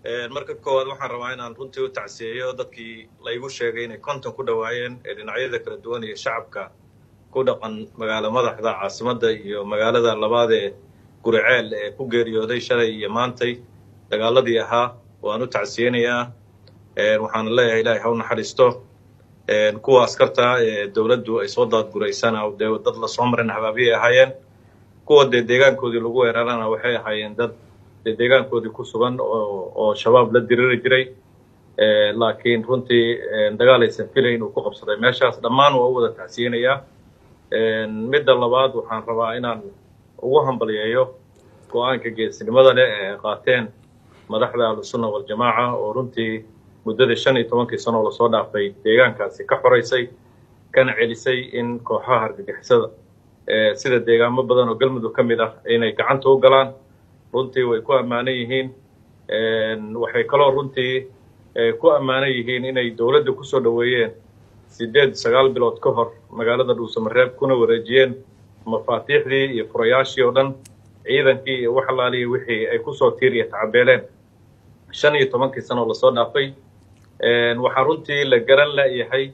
marka koowaad waxaan rabaa inaan runtii u tacsiyeeyo dadkii laygu sheegay inay konton ku dhowaayeen ee dhinacyada kala duwan iyo shacabka ku dhaqan magaalo madaxda caasimadda iyo magaalada labaad ee guriceel ee ku geeriyooday shalay iyo maantay dagaaladii ahaa waan u tacsiyeynayaa waxaana leeyahay ilaahay ha u naxariisto kuwa askarta ee dowladdu ay soo daadguraysana dee dad lasoo marin habaabiyay ahaayeen kuwa dee deegaankoodii lagu weerarana waxay ahaayeen dad dee deegaankoodii ku sugan oo oo shabaab la diriri jiray laakiin runtii dagaal aysan filayn uu ku qabsaday meeshaas dhammaan waa u wada tacsiyeynayaa midda labaad waxaan rabaa inaan ugu hambalyeeyo go-aanka geesnimada leh ee ay qaateen madaxda ahlusunna waljamaaca oo runtii muddadii shan iyo tobankii sanoo lasoo dhaafay deegaankaasi ka xoraysay kana celisay in kooxaha argagixisada sida deegaamo badan oo galmudug ka mid ah inay gacanta u galaan runtii way ku ammaanan yihiin waxay kaloo runtii ku ammaanan yihiin inay dowladda kusoo dhoweeyeen siddeed sagaal bilood ka hor magaalada dhuusamareeb kuna wareejiyeen mafaatiixdii iyo furayaashii oo dhan ciidankii iyo wax alaaliya wixii ay kusoo tiiriya tacabeeleen shan iyo tobankii sanoo lasoo dhaafay waxaa runtii la garan layahay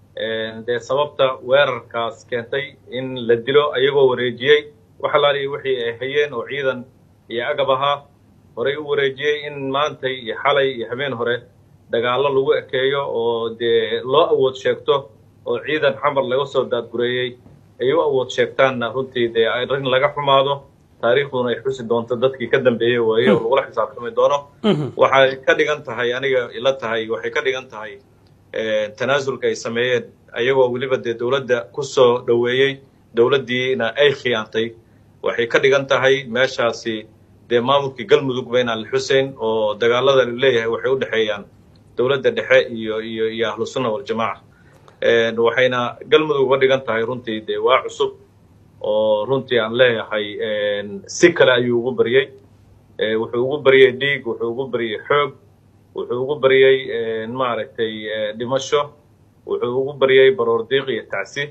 dee sababta weerarkaas keentay in la dilo ayagoo wareejiyey wax alaaliya wixii ay hayeen oo ciidan iyo agab ahaa horey u wareejiyey in maantay iyo xalay iyo habeen hore dagaallo lagu ekeeyo oo dee loo awood sheegto oo ciidan xamar laga soo daadgureeyey ay u awood sheegtaanna runtii dee arrin laga xumaado taariikhduna ay xusi doonto dadkii ka dambeeyey waaye oo lagula xisaabtami doono waxay ka dhigan tahay aniga ila tahay waxay ka dhigan tahay tanaasulka ay sameeyeen ayagoo weliba dee dowladda kusoo dhoweeyey dowladdiina ay khiyaantay waxay ka dhigan tahay meeshaasi dee maamulkii galmudugba inaan la xuseyn oo dagaalada la leeyahay waxay u dhexeeyaan dowladda dhexe iyo iyo iyo ahlusunna waljamaaca waxayna galmudug uga dhigan tahay runtii dee waa cusub oo runtii aan leeyahay si kale ayuu ugu baryey wuxuu ugu baryey dhiig wuxuu ugu baryey xoog wuxuu ugu baryey maaragtay dhimasho wuxuu ugu baryey baroor diiq iyo tacsi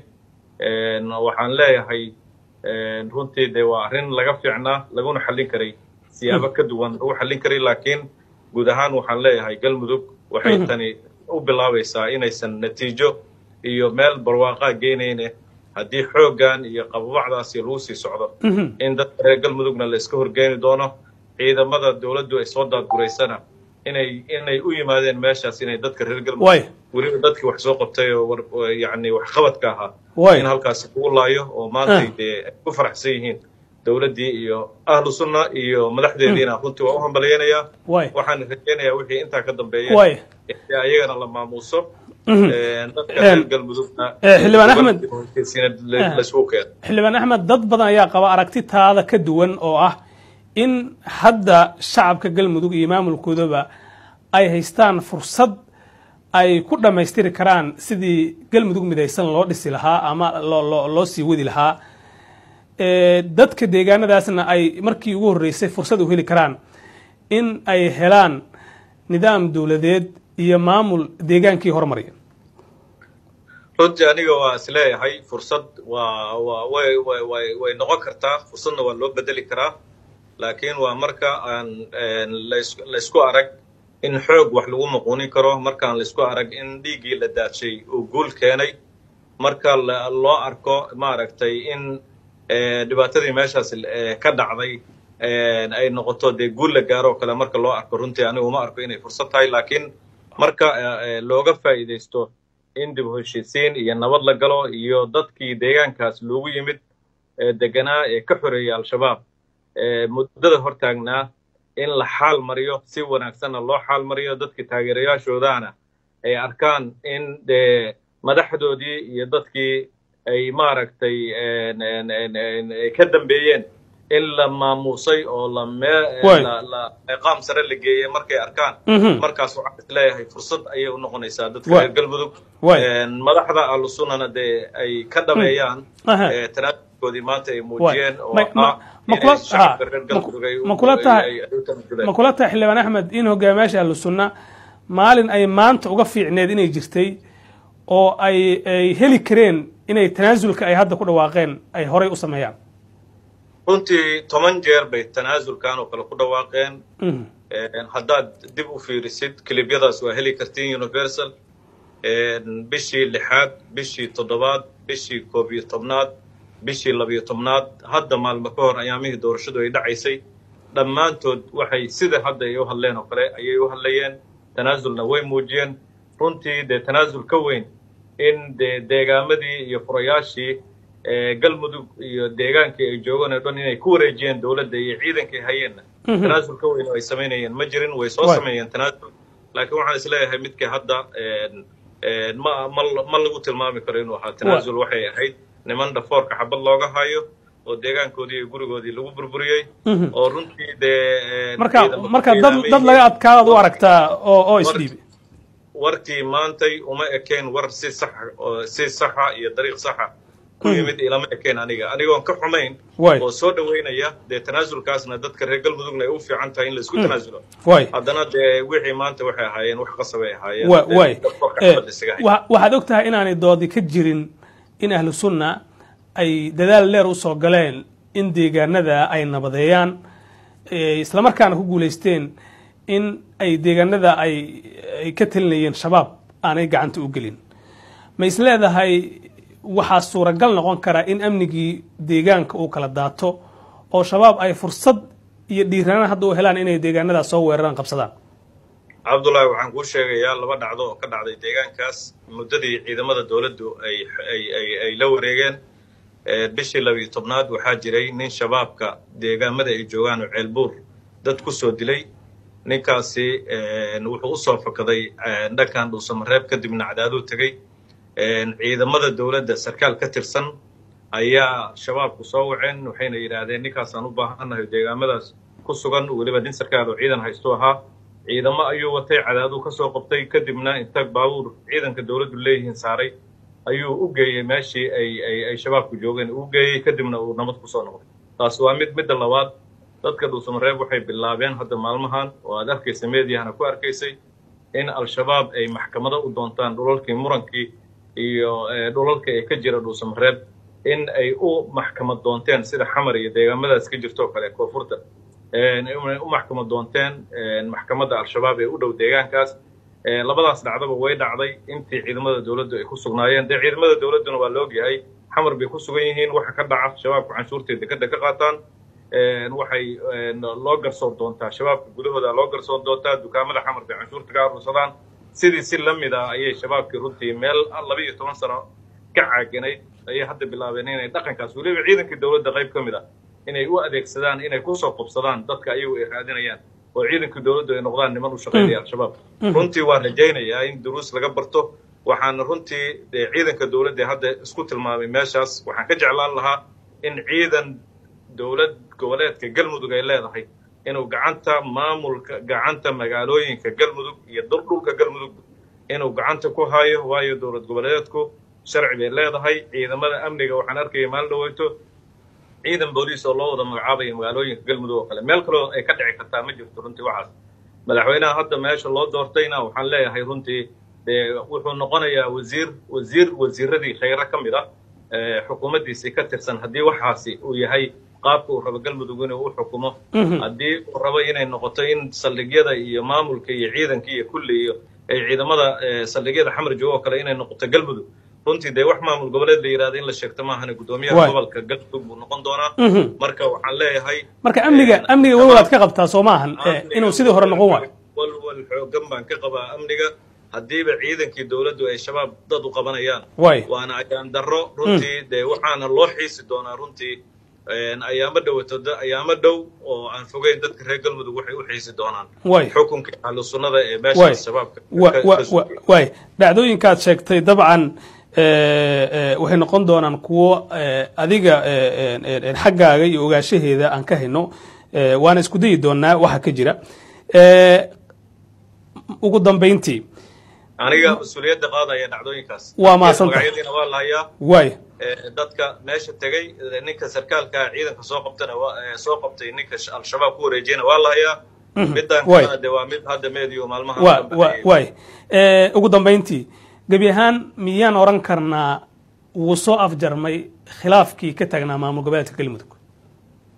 waxaan leeyahay runtii dee waa arrin laga fiicnaa laguna xallin karay siyaabo ka duwan lagu xallin karay laakiin guud ahaan waxaan leeyahay galmudug waxay tani u bilaabaysaa inaysan natiijo iyo meel barwaaqaa geynayne haddii xooggan iyo qababacdaasi lagu sii socdo in dadka reer galmudugna la iska horgeeni doono ciidamada dowladdu ay soo daadguraysana inay inay u yimaadeen meeshaas inay dadka reer galmudug weliba dadkii wax soo qabtay oo yani waxqabadka ahaa in halkaasi kugu laayo oo maantay dee ay ku faraxsan yihiin dowladdii iyo ahlu sunna iyo madaxdeediina runtii waa u hambalyeynayaa waxaan rajeynayaa wixii intaa ka dambeeya ayagana la maamuuso xildhibaan axmed xildhibaan axmed dad badan ayaa qaba aragti taada ka duwan oo ah in hadda shacabka galmudug iyo maamulkoodaba ay haystaan fursad ay ku dhammaystiri karaan sidii galmudug midaysan loo dhisi lahaa ama loo sii wadi lahaa dadka deegaanadaasna ay markii ugu horreysay fursad u heli karaan in ay helaan nidaam dowladeed iyo maamul deegaankii hormarya runtii aniga waa is leeyahay fursad waa waa way way way way noqon kartaa fursadna waa loo bedeli karaa laakiin waa marka aan laysku arag in xoog wax lagu muquunin karo markaan laysku arag in dhiiggii la daadshay uu guul keenay marka loo arko maaragtay in dhibaatadii meeshaas ka dhacday ay noqoto dee guul la gaaro oo kale marka loo arko runtii anigu uma arko inay fursad tahay laakiin marka looga faa'iidaysto in dib u heshiisiin iyo nabad la galo iyo dadkii deegaankaas loogu yimid deganaa ee ka xoreeyay al-shabaab muddada hortaagnaa in la xaal mariyo si wanaagsanna loo xaal mariyo dadkii taageerayaashoodaana ay arkaan in dee madaxdoodii iyo dadkii ay maaragtay ay ka dambeeyeen in la maamuusay oo la meeqaam sare la geeyey markay arkaan markaas waxaan is leeyahay fursad ayay u noqonaysaa dadka reer galmudug madaxda ahlusunnana dee ay ka dhameeyaan tanaasulkoodii maanta ay muujiyeen oo ma kula tahay xildhibaan axmed in hogaamiyaasha ahlusunna maalin ay maanta uga fiicneed inay jirtay oo ay ay heli kareen inay tanaasulka ay hadda ku dhawaaqeen ay horay u sameeyaan runtii toban jeer bay tanaasulkan oo kale ku dhawaaqeen haddaad dib u fiirisid kilibyadaas waa heli kartiin universal bishii lixaad bishii toddobaad bishii koob iyo tobnaad bishii labiyo tobnaad hadda maalmo ka hor ayaamihii doorashadu ay dhacaysay dhammaantood waxay sida hadda ay u hadleen oo kale ayay u hadlayeen tanaasulna way muujiyeen runtii dee tanaasul ka weyn in dee deegaamadii iyo furayaashii galmudug iyo deegaankii ay joogeen oo dhan inay ku wareejiyeen dowladda iyo ciidankay hayeenna tanaasul ka weyn oo ay samaynayeen ma jirin way soo sameeyeen tanaasul laakiin waxaan isleeyahay midka hadda ma ma ma lagu tilmaami karo inuu ahaa tanaasul waxay ahayd niman dhafoorka xabad looga hayo oo deegaankoodii iyo gurigoodii lagu burburiyey oo runtii dee marka marka dad dad laga adkaadaad u aragtaa oo oo isdhiibi warkii maantay uma ekeen war si sax si saxa iyo dariiq saxa ku yimid ilama ekeen aniga anigoon ka xumayn oo soo dhaweynaya dee tanaasulkaasna dadka reer galmudugna ay u fiican tahay in la isku tanaasulo haddana dee wixii maanta waxay ahaayeen wax qasab ay ahaayeen way waxaad og tahay inaanay doodi ka jirin in ahlu sunna ay dadaal dheer usoo galeen in deegaanada ay nabadeeyaan islamarkaana ku guulaysteen in ay deegaanada ay ay ka telinayeen shabaab aanay gacanta u gelin ma is leedahay waxaa suuragal noqon kara in amnigii deegaanka uu kala daato oo shabaab ay fursad iyo dhiiranaan hadda u helaan inay deegaanadaas soo weeraraan qabsadaan cabdullaahi waxaan kuu sheegayaa laba dhacdo oo ka dhacday deegaankaas muddadii ciidamada dowladdu ay ay ay ay la wareegeen bishii labiyo tobnaad waxaa jiray nin shabaabka deegaamada ay joogaan oo ceelbuur dad ku soo dilay ninkaasi wuxuu usoo fakaday dhankan dhuusamareeb kadibna cadaaduu tegey ciidamada dowladda sarkaal ka tirsan ayaa shabaabku soo waceen waxayna yidhaahdeen ninkaasaan u baahannahay deegaamadaas ku sugan weliba nin sarkaal oo ciidan haystu ahaa ciidamo ayuu watay cadaaduu ka soo qabtay kadibna inta baabuur ciidanka dowladdu leeyihiin saaray ayuu u geeyey meeshii ay ay ay shabaabku joogeen uu geeyey kadibna uu nabad kusoo noqday taas waa mid midda labaad dadka dhuusamareeb waxay bilaabeen hadda maalmahan oo aad arkaysa meediyahana ku arkaysay in al-shabaab ay maxkamado u doontaan dhulalkii murankii iyo dhulalka ee ka jira dhuusamareeb in ay u maxkamad doonteen sida xamar iyo deegaamadaas ka jirto oo kale koonfurta inay u maxkamad doonteen maxkamadda al-shabaab ee u dhow deegaankaas labadaas dhacdaba way dhacday intii ciidamada dowladdu ay ku sugnaayeen dee ciidamada dowladduna waa la ogyahay xamar bay ku sugan yihiin waxa ka dhaca shabaabku canshuurteeda dekada ka qaataan waxay loo garsoon doontaa shabaabka gudahooda loo garsoon doontaa dukaamada xamar bay canshuurta ka arursadaan sidii si la mid ah ayay shabaabkii runtii meel laba iyo toban sano ka caaganayd ayay hadda bilaabeen inay dhaqankaas weliba ciidankii dowladda qayb ka mid ah inay u adeegsadaan inay kusoo qobsadaan dadka ayagu ay raadinayaan oo ciidankii dowladdu ay noqdaan niman u shaqaynaya al-shabaab runtii waan rajaynayaa in duruus laga barto waxaana runtii ciidanka dowladda hadda isku tilmaamay meeshaas waxaan ka jeclaan lahaa in ciidan dowlad goboleedka galmudug ay leedahay inuu gacanta maamulka gacanta magaalooyinka galmudug iyo dhulka galmudug inuu gacanta ku hayo waayo dowlad goboleedku sharci bay leedahay ciidamada amniga waxaan arkaya maalin dhaweyto ciidan booliis oo loo wada magacaabaya magaalooyinka galmudug oo kale meel kaleo ay ka dhici kartaa ma jirto runtii waxaas madaxweynaha hadda meesha loo doortayna waxaan leeyahay runtii dee wuxuu noqonayaa wasiir wasiir wasiiradii khayre ka mid ah xukuumaddiisii ka tirsan haddii waxaasi uu yahay qaabka uu rabo galmudug inuu u xukumo haddii uu rabo inay noqoto in saldhigyada iyo maamulka iyo ciidanka iyo kulli iyo ay ciidamada saldhigyada xamar joogo oo kale inay noqoto galmudug runtii dee wax maamul goboleed la yidhahda in la sheegto maahane guddoomiyaha gobolka galmudug buu noqon doonaa marka waxaan leeyahay marka amniga amniga walwalaad ka qabtaa soo maahan inuu sidii hore noqon waayo walwal xoogan baan ka qabaa amniga haddiiba ciidankii dowladdu ay shabaab dad u qabanayaan waana ayaan darro runtii dee waxaana loo xiisi doonaa runtii ayaamo dhowato ayaamo dhow oo aan fogeyn dadka reer galmudug waxay u xiisi doonaan xukunka ahlu sunnada ee meeshaas shabaabka waay dhacdooyinkaad sheegtay dabcan waxay noqon doonaan kuwo adiga xaggaaga iyo ogaashaheeda aan ka hayno waana isku dayi doonaa waxa ka jira ugu dambayntii aniga mas-uuliyadda qaadaya dhacdooyinkaas waa maasanta magacyadiina waa lahayaa waay dadka meesha tegey ninka sarkaalka ciidanka soo qabtana soo qabtay ninka al-shabaab ku wareejiyana waa lahayaa midaan kalena de waa mid hadda meediyo maalmaha waay ugu dambayntii gebi ahaan miyaan oran karnaa wuu soo afjarmay khilaafkii ka taagnaa maamul goboleedka galmudug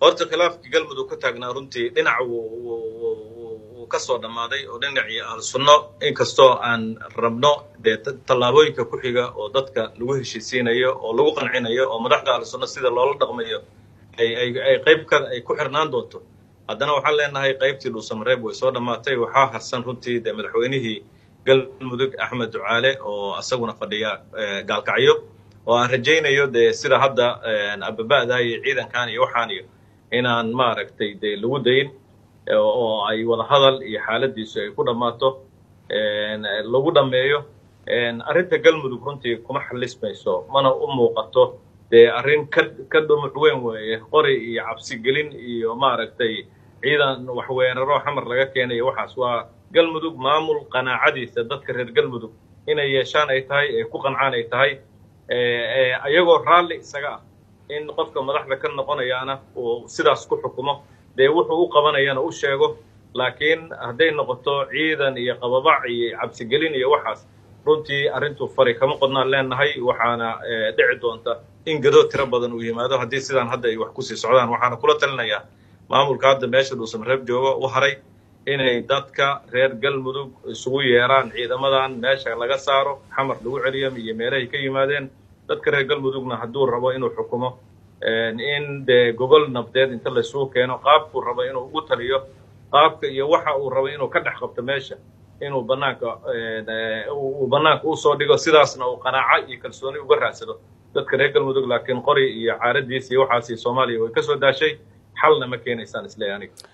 horta khilaafkii galmudug ka taagnaa runtii dhinac wuu ka soo dhammaaday oo dhinacii ahlu sunno inkastoo aan rabno dee tallaabooyinka ku xiga oo dadka lagu heshiisiinayo oo lagu qancinayo oo madaxda ahlu sunno sida loola dhaqmayo ay qayb ka ay ku xirnaan doonto haddana waxaan leenahay qaybtii dhuusamareeb way soo dhammaatay waxaa harsan runtii dee madaxweynihii galmudug axmed ducaale oo isaguna fadhiya gaalkacyo oo aan rajaynayo dee sida hadda ababa'da iyo ciidankan iyo waxaan iyo inaan maaragtay dee lagu dayn oo ay wada hadal iyo xaaladiisu ay ku dhammaato lagu dhammeeyo arrinta galmudug runtii kuma xalismayso mana u muuqato dee arrin ka ka dhumuc weyn weeye qori iyo cabsigelin iyo maaragtay ciidan waxweeraro xamar laga keenayo waxaas waa galmudug maamul qanaacadiisa dadka reer galmudug inay yeeshaan ay tahay ee ku qancaan ay tahay ayagoo raalli isaga ah in qofka madaxda ka noqonayaana uu sidaas ku xukumo dee wuxuu u qabanayana u sheego laakiin hadday noqoto ciidan iyo qababac iyo cabsigelin iyo waxaas runtii arrintu fari kama qodnaan leenahay waxaana dhici doonta in gadoo tiro badan uu yimaado haddii sidaan hadda ay wax kusii socdaan waxaana kula talinayaa maamulka hadda meesha dhuusamareeb jooga u haray inay dadka reer galmudug isugu yeeraan ciidamadan meesha laga saaro xamar lagu celiyo iyo meelahay ka yimaadeen dadka reer galmudugna hadduu rabo inuu xukumo in dee gogol nabdeed inta laysugu keeno qaabkuu rabo inuu ugu taliyo qaabka iyo waxa uu rabo inuu ka dhex qabto meesha inuu banaanka uu banaanka usoo dhigo sidaasna uu qanaaco iyo kalsooni uga raadsado dadka reer galmudug laakiin qori iyo caaradiis iyo waxaasi soomaaliya way ka soo daashay xalna ma keenaysaan isleeyahay aniga